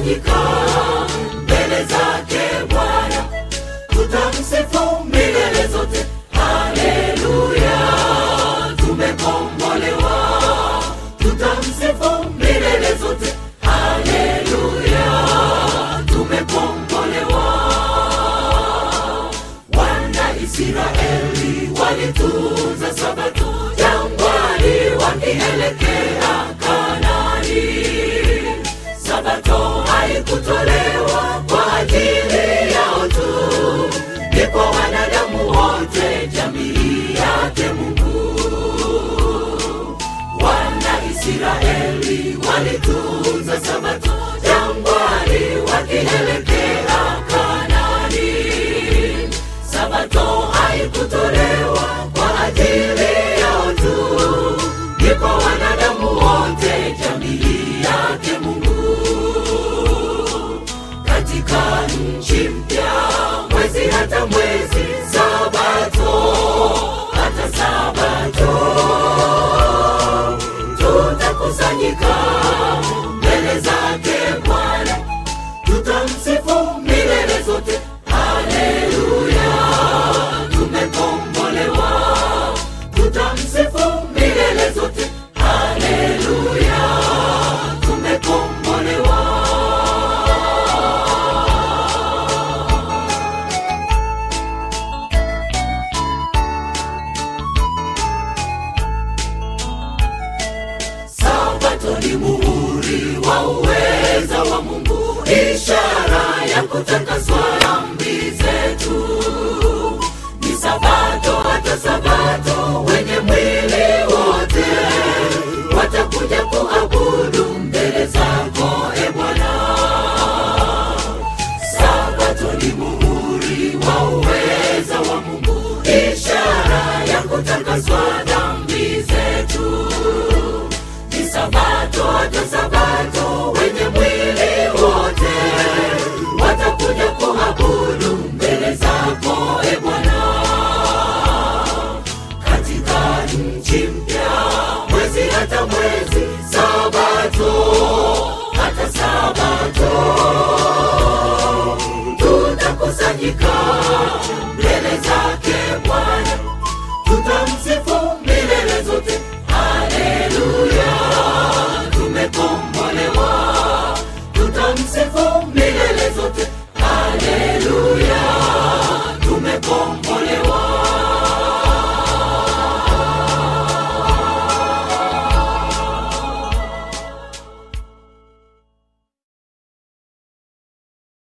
tutakusanyika mbele zake Bwana, tutamsifu milele zote. Haleluya, tumekombolewa, tutamsifu milele zote. Haleluya, tumekombolewa. Wana Israeli walitunza sabato jangwani wakielekea Kanani. Sabato haikutolewa kwa ajili yao tu, ni kwa wanadamu wote, jamii yake Mungu. Wana Israeli walitunza sabato jangwani wakielekea Kanani. Sabato haikutolewa kwa ajili yao tu, ni kwa wanadamu wote, jamii yake Mungu. Katika nchi mpya, mwezi hata mwezi, Sabato hata Sabato, tutakusanyika mbele zake Bwana, tutamsifu milele zote. Haleluya, tumekombolewa, tutamsifu milele zote. Haleluya, tumekombolewa. Sabato ni muhuri wa uweza wa Mungu, ishara ya kutakaswa dhambi zetu. Ni Sabato hata Sabato, wenye mwili wote watakuja kuabudu mbele zako, e Bwana. Sabato ni muhuri wa uweza wa Mungu, ishara ya kutakaswa dhambi zetu ni sabato hata sabato, wenye mwili wote watakuja kuabudu mbele zako e Bwana. Katika nchi mpya, mwezi hata mwezi, sabato hata sabato, tutakusanyika mbele zake Bwana, tutamsifu